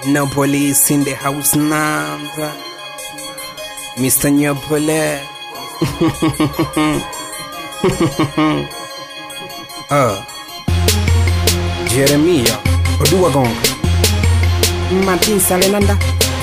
No police in the house now. Mr. Nyopole. uh. Jeremiah. Odua Gonga. Martin Salenanda.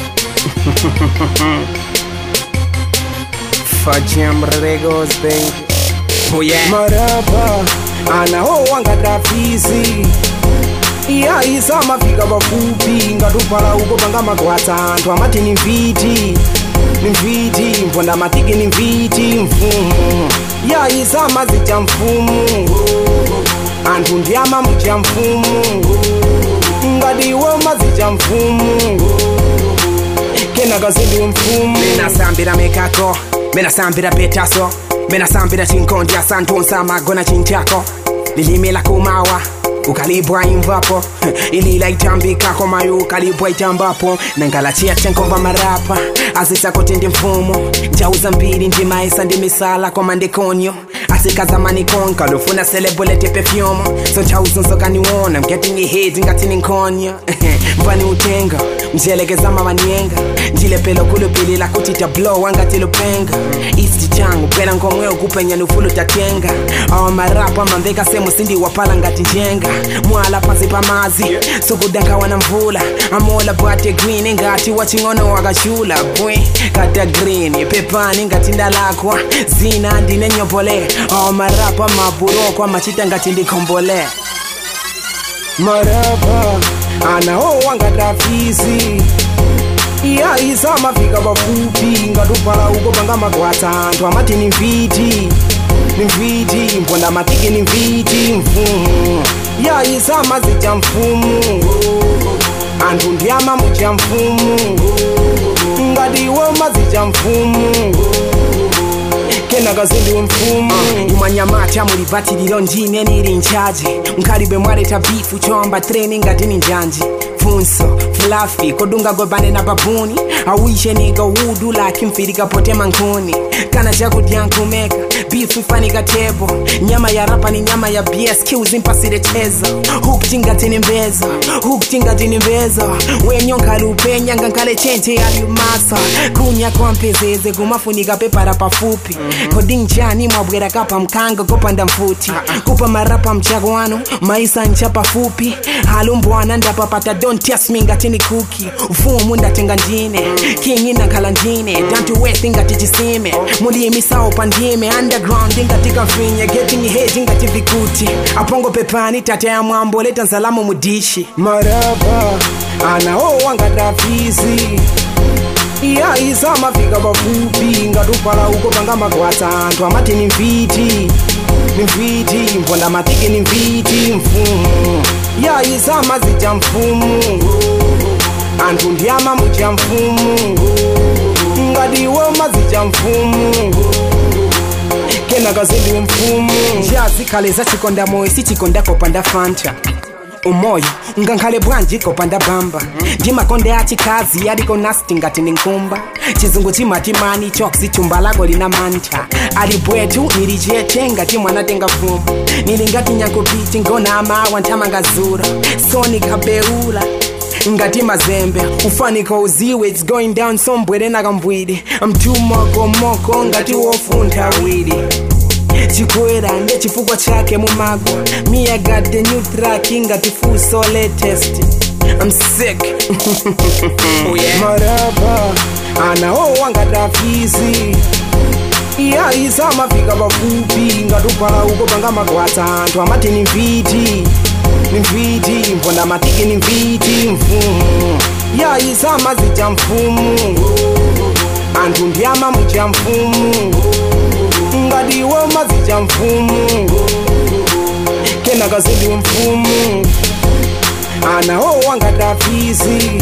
Fajam Regos, baby. Oh yeah. marapa anaowa ngatafizi iyaisa mafika pafupi ngatupala uko panga magwatsa anthu amati ni mviti ni mviti mponda matiki ni mviti mfumu iyaisa mazija mfumu anthu ndi amamuja mfumu ngati iwe mazija mfumu kenaka zindiwe mfumu menasambira mekako menasambira petaso menasambira chinkondi asantonsa magona chinchako lilimela kumawa ukalibwa imvapo ilila itambikako mayo ukalibwa itambapo nangalachia tenkomva marapa azisakotende mfumo njauza mbiri ndimaisa ndi misala koma ndikonyo asikazamani konka lofuna selebulete pefyumo so nchauzunzokaniwona I'm getting ahead ngati ninkonya mvani utenga mjelekeza mavanienga ndilepelo kulupilila kuti tablo wangati lupenga isti changu bwera ngomwe ukupenya nufulu tatenga awa marapa mamveka semu sindiwapala ngati njenga mwala pansi pamazi sukudankawa na mvula amola bwate green ngati waching'ono wakachula bwe kata green pepani ngati ndalakwa zina ndine nyopole awa marapa maburokwa machita ngati ndikombole marapa anaowa ngatafizi iyaisa mafika pafupi ngatupala uko panga magwatsa anthu amati ni mviti ni mviti mponda matiki ni mviti mfumu iyaisa mazija mfumu anthu ndi amamuja mfumu ngati iwe mazija mfumu kenaka zindiwe mfumu imwanyamata mulivatiliro ndine nili nchaji mkhalibe mwaleta bifu chomba treni ngati ni njanji funso flafi kodunga gobane na babuni awishe niga wudu laki mfirika pote mankuni kana chakudya nkumeka bifu ifanika tebo nyama ya rapa ni nyama ya bia skills impasire chezo hukutingatini mbezo hukutingatini mbezo wenyonkali upenya ngankale chente yaliumasa kunya kwa mpezeze kumafunika pepara pafupi kodinjani mwabwera kapa mkanga kopanda mfuti kupa marapa mchago wanu maisa ncha pafupi halumbwana ndapapata don't test me ngati ni kuki ufumu ndatenga ndine kingi nakhala ndine dantu wethi ngati chisime mulimi sawo pandime underground ngati kamfinye getting head ngati vikuti apongo pepani tata ya mwambo leta nzalamo mudishi marapa anaowa ngatafizi iyaisa mafika pafupi ngatupala uko panga magwatsa anthu amati ni mviti ni mviti mponda matiki ni mviti mfumu iyaisa mazija mfumu anthu ndi amamuja mfumu ngati iwe mazija mfumu kenaka zindiwe mfumu njazikhale zachikonda moyo sichikonda kopanda fanta umoyo ungankhale bwanji kopanda bamba ndimakonde achikazi aliko nasti ngati ni nkumba chizungu chimatimani choksi chumba lako lina mantha ali bwetu nilichete ngati mwana tenga fumo nili ngati nyakupiti ngona amawa nthamangazura soni kabeula ngati mazembe ufaniko uziwe its going down sombwere nakambwide mtumokomoko ngati wofuntha wili chikwera ndechifukwa chake mumagwa me i got the new track ngati full so latest i'm sick oh yeah marapa anaowa ngatafizi iyaisa mafika pafupi ngatupala uko panga magwatsa anthu amati ni mviti ni mviti mponda matiki ni mviti mfumu iyaisa mazija mfumu anthu ndi amamuja mfumu ngati iwe mazija mfumu kenaka zindiwe mfumu anaowa ngatafizi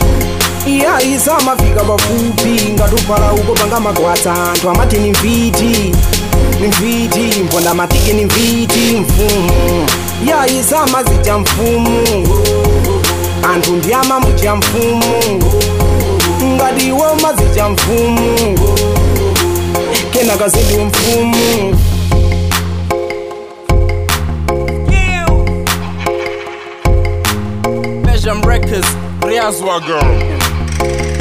iyaisa mafika pafupi ngatupala uko panga magwatsa anthu amati ni mviti ni mviti mponda matiki ni mviti mfumu iyaisa mazija mfumu anthu ndi amamuja mfumu ngati iwe mazija mfumu kenaka zindiwe mfumu Measure Records Briaswago